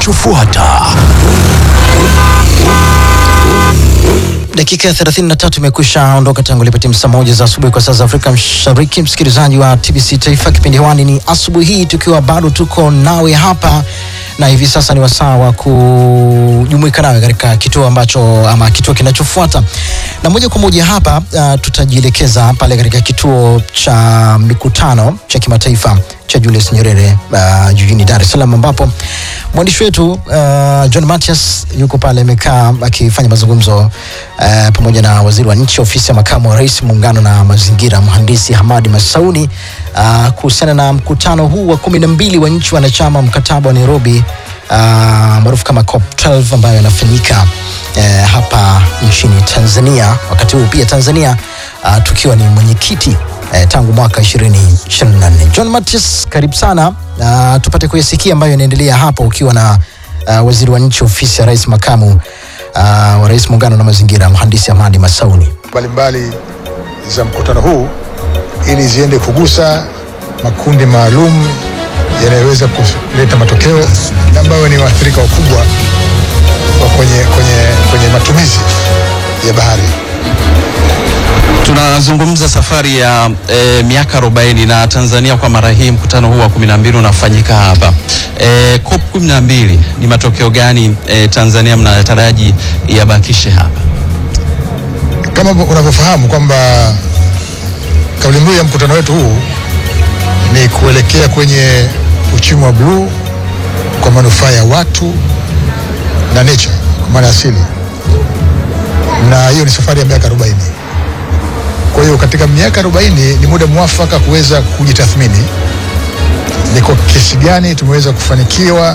kinachofuata. Dakika ya 33 imekwisha ondoka tangu ilipoti saa moja za asubuhi kwa saa za Afrika Mashariki. Msikilizaji wa TBC Taifa, kipindi hewani ni asubuhi hii, tukiwa bado tuko nawe hapa na hivi sasa ni wasaa wa kujumuika nawe katika kituo ambacho ama kituo kinachofuata, na moja kwa moja hapa uh, tutajielekeza pale katika kituo cha mikutano cha kimataifa cha Julius Nyerere uh, jijini Dar es Salaam ambapo mwandishi wetu uh, John Matias yuko pale amekaa akifanya mazungumzo uh, pamoja na waziri wa nchi ofisi ya makamu wa rais muungano na mazingira mhandisi Hamadi Masauni uh, kuhusiana na mkutano huu wa kumi na mbili wa nchi wanachama mkataba wa Nairobi uh, maarufu kama COP12 ambayo yanafanyika uh, hapa nchini Tanzania. Wakati huu pia Tanzania uh, tukiwa ni mwenyekiti eh, tangu mwaka 2024. John Matias, karibu sana uh, tupate kuyasikia ambayo yanaendelea hapa ukiwa na uh, waziri wa nchi ofisi ya rais makamu uh, wa rais muungano na mazingira mhandisi Hamadi Masauni. mbalimbali za mkutano huu ili ziende kugusa makundi maalum yanayoweza kuleta matokeo na ambayo ni waathirika wakubwa wa kwenye, kwenye, kwenye matumizi ya bahari. Tunazungumza safari ya e, miaka 40 na Tanzania kwa mara hii mkutano huu wa 12 unafanyika hapa. E, COP 12 ni matokeo gani e, Tanzania mnataraji yabakishe hapa? Kama unavyofahamu kwamba kauli mbiu ya mkutano wetu huu ni kuelekea kwenye uchumi wa bluu kwa manufaa ya watu na nature, kwa maana asili, na hiyo ni safari ya miaka 40. Kwa hiyo katika miaka 40 ni muda mwafaka kuweza kujitathmini ni kwa kiasi gani tumeweza kufanikiwa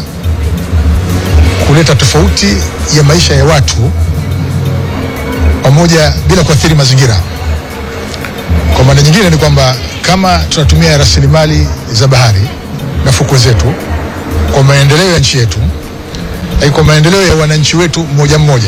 kuleta tofauti ya maisha ya watu pamoja bila kuathiri mazingira. Kwa maana nyingine ni kwamba kama tunatumia rasilimali za bahari na fukwe zetu kwa maendeleo ya nchi yetu, lakini kwa maendeleo ya wananchi wetu mmoja mmoja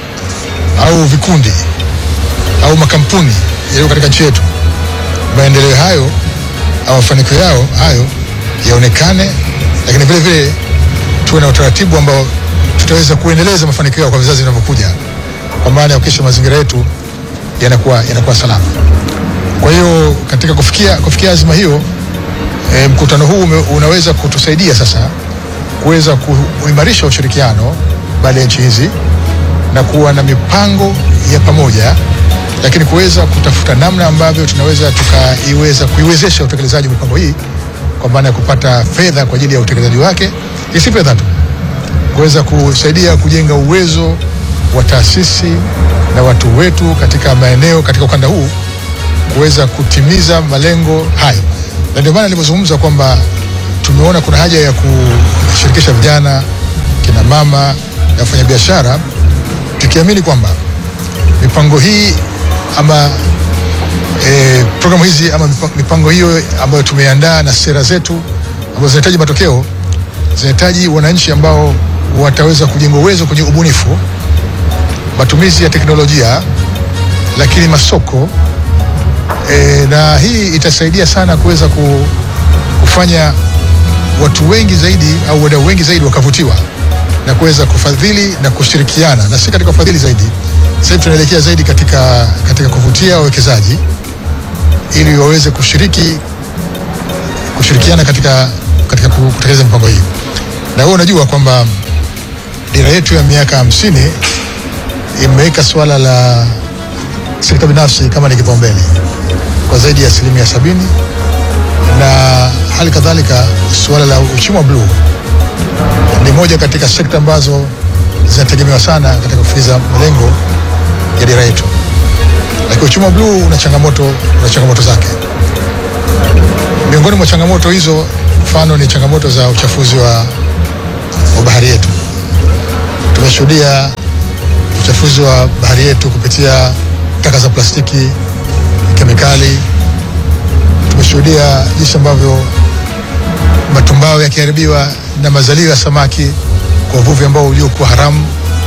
au vikundi au makampuni yaliyo katika nchi yetu, maendeleo hayo au mafanikio yao hayo yaonekane, lakini vile vile tuwe na utaratibu ambao tutaweza kuendeleza mafanikio yao kwa vizazi vinavyokuja, kwa maana ya kuhakikisha mazingira yetu yanakuwa yanakuwa salama. Kwa hiyo katika kufikia, kufikia azima hiyo e, mkutano huu ume, unaweza kutusaidia sasa kuweza kuimarisha ushirikiano baina ya nchi hizi na kuwa na mipango ya pamoja, lakini kuweza kutafuta namna ambavyo tunaweza tukaiweza kuiwezesha utekelezaji wa mipango hii kwa maana ya kupata fedha kwa ajili ya utekelezaji wake, si fedha tu, kuweza kusaidia kujenga uwezo wa taasisi na watu wetu katika maeneo katika ukanda huu kuweza kutimiza malengo hayo, na ndio maana nilivyozungumza kwamba tumeona kuna haja ya kushirikisha vijana, kina mama na wafanyabiashara, tukiamini kwamba mipango hii ama e, programu hizi ama mipango hiyo ambayo tumeandaa na sera zetu ambazo zinahitaji matokeo, zinahitaji wananchi ambao wataweza kujenga uwezo kwenye ubunifu, matumizi ya teknolojia, lakini masoko e, na hii itasaidia sana kuweza kufanya watu wengi zaidi au wadau wengi zaidi wakavutiwa na kuweza kufadhili na kushirikiana, na si katika ufadhili zaidi. Sasa tunaelekea zaidi katika, katika kuvutia wawekezaji ili waweze kushiriki kushirikiana katika, katika kutekeleza mipango hii, na wewe unajua kwamba dira yetu ya miaka hamsini imeweka suala la sekta binafsi kama ni kipaumbele kwa zaidi ya asilimia sabini na hali kadhalika suala la uchumi wa bluu ni moja katika sekta ambazo zinategemewa sana katika kufikiza malengo ya dira yetu, lakini uchumi wa bluu una changamoto, una changamoto zake. Miongoni mwa changamoto hizo, mfano ni changamoto za uchafuzi wa, wa bahari yetu. Tumeshuhudia uchafuzi wa bahari yetu kupitia taka za plastiki, kemikali. Tumeshuhudia jinsi ambavyo matumbao yakiharibiwa na mazalio ya samaki kwa uvuvi ambao uliokuwa haramu.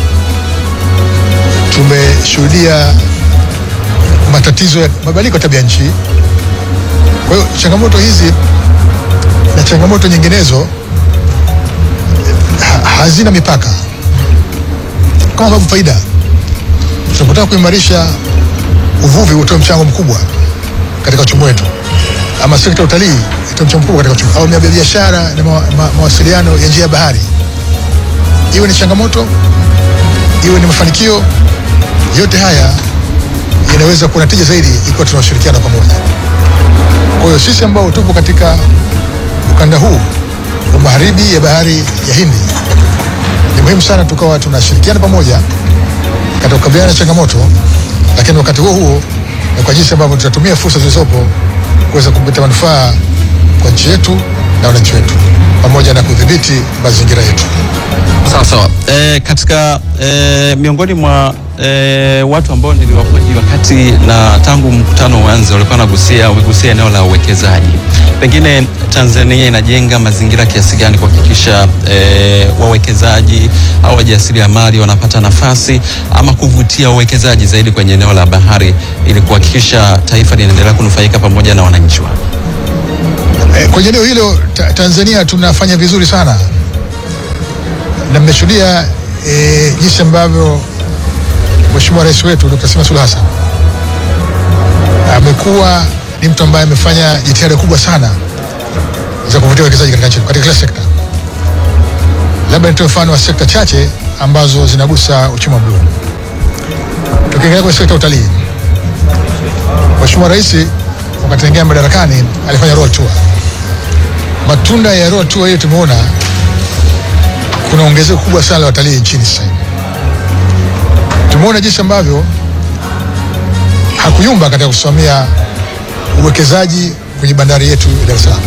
Tumeshuhudia matatizo ya mabadiliko ya tabia nchi. Kwa hiyo changamoto hizi na changamoto nyinginezo ha hazina mipaka, kama ambavyo faida tunapotaka kuimarisha uvuvi utoe mchango mkubwa katika uchumi wetu, ama sekta ya utalii itoe mchango mkubwa katika uchumi, au biashara na ma, ma, mawasiliano ya njia ya bahari, iwe ni changamoto, iwe ni mafanikio, yote haya yanaweza kuwa na tija zaidi ikiwa tunashirikiana pamoja. Kwa hiyo sisi ambao tupo katika ukanda huu wa magharibi ya bahari ya Hindi, ni muhimu sana tukawa tunashirikiana pamoja katika kukabiliana na changamoto, lakini wakati huo huo na kwa jinsi ambavyo tutatumia fursa zilizopo kuweza kuleta manufaa kwa nchi yetu na wananchi wetu pamoja na kudhibiti mazingira yetu. Sawa sawa. E, katika e, miongoni mwa e, watu ambao niliwahoji wakati na tangu mkutano uanze walikuwa nagusia umegusia eneo la uwekezaji. Pengine Tanzania inajenga mazingira kiasi gani kuhakikisha e, wawekezaji au wajasiriamali wanapata nafasi ama kuvutia uwekezaji zaidi kwenye eneo la bahari ili kuhakikisha taifa linaendelea kunufaika pamoja na wananchi wake. E, kwenye eneo hilo ta Tanzania tunafanya vizuri sana na mmeshuhudia e, jinsi ambavyo Mheshimiwa Rais wetu Dr. Samia Suluhu Hassan amekuwa ni mtu ambaye amefanya jitihada kubwa sana za kuvutia uwekezaji katika nchi katika kila sekta. Labda nitoe mfano wa sekta chache ambazo zinagusa uchumi wa bluu. Tukiingia kwenye sekta ya utalii, Mheshimiwa Rais wakati aingia madarakani alifanya Royal Tour. Matunda ya Royal Tour hiyo tumeona kuna ongezeko kubwa sana la watalii nchini sasa hivi. Tumeona jinsi ambavyo hakuyumba katika kusimamia uwekezaji kwenye bandari yetu ya Dar es Salaam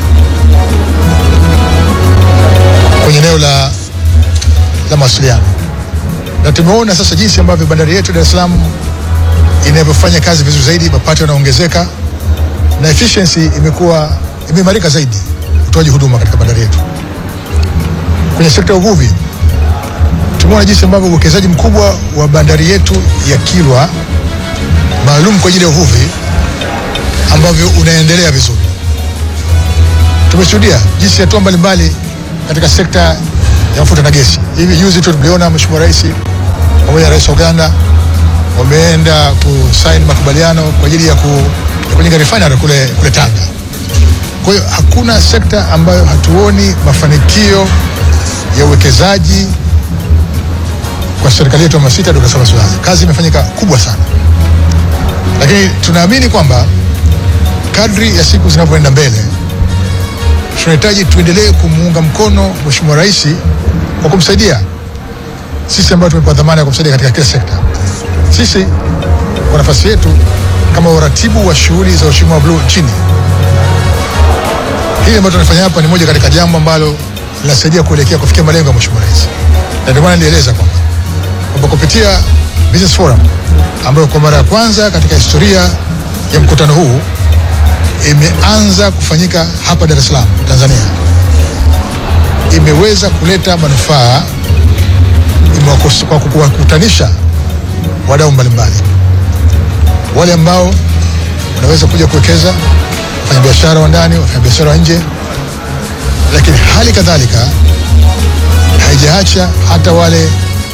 kwenye eneo la, la mawasiliano, na tumeona sasa jinsi ambavyo bandari yetu ya Dar es Salaam inavyofanya kazi vizuri zaidi, mapato yanaongezeka na efficiency imekuwa imeimarika zaidi, utoaji huduma katika bandari yetu. Kwenye sekta ya uvuvi tumeona jinsi ambavyo uwekezaji mkubwa wa bandari yetu ya Kilwa maalum kwa ajili ya uvuvi ambavyo unaendelea vizuri. Tumeshuhudia jinsi hatua mbalimbali katika sekta ya mafuta na gesi. Hivi juzi tu tuliona Mheshimiwa Rais pamoja na Rais wa Uganda wameenda kusaini makubaliano kwa ajili ya, ku, ya kujenga refinery kule, kule Tanga. Kwa hiyo hakuna sekta ambayo hatuoni mafanikio ya uwekezaji kwa serikali yetu ya awamu ya sita, Dkt. Samia Suluhu Hassan. Kazi imefanyika kubwa sana, lakini tunaamini kwamba kadri ya siku zinavyoenda mbele tunahitaji tuendelee kumuunga mkono Mheshimiwa Rais kwa kumsaidia sisi ambao tumepewa dhamana ya kumsaidia katika kila sekta. Sisi kwa nafasi yetu kama uratibu wa shughuli za uchumi wa bluu nchini, hili ambalo tunafanya hapa ni moja katika jambo ambalo linasaidia kuelekea kufikia malengo ya Mheshimiwa Rais, na ndio maana nilieleza kwamba kwamba kupitia Business Forum ambayo kwa mara ya kwanza katika historia ya mkutano huu imeanza kufanyika hapa Dar es Salaam, Tanzania, imeweza kuleta manufaa imewakos- kwa kuwakutanisha wadau mbalimbali, wale ambao wanaweza kuja kuwekeza, wafanyabiashara wa ndani, wafanyabiashara wa nje, lakini hali kadhalika haijaacha hata wale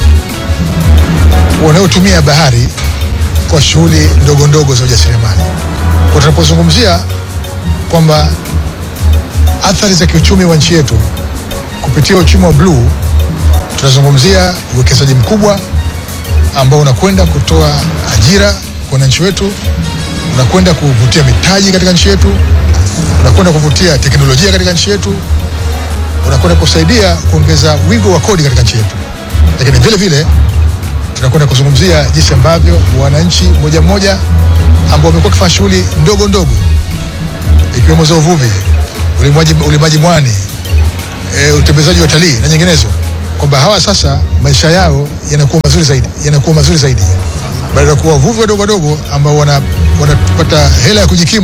wanaotumia bahari kwa shughuli ndogo ndogo za ujasiriamali. Kwa tunapozungumzia kwamba athari za kiuchumi wa nchi yetu kupitia uchumi wa bluu, tunazungumzia uwekezaji mkubwa ambao unakwenda kutoa ajira kwa wananchi wetu, unakwenda kuvutia mitaji katika nchi yetu, unakwenda kuvutia teknolojia katika nchi yetu, unakwenda kusaidia kuongeza wigo wa kodi katika nchi yetu, lakini vile vile tunakwenda kuzungumzia jinsi ambavyo wananchi moja moja ambao wamekuwa wakifanya shughuli ndogo ndogo ikiwemo za uvuvi, ulimaji, ulimaji mwani, e, utembezaji wa utalii na nyinginezo, kwamba hawa sasa maisha yao yanakuwa mazuri zaidi, yanakuwa mazuri zaidi badala ya kuwa wavuvi wadogo wadogo ambao wana- wanapata hela ya kujikimu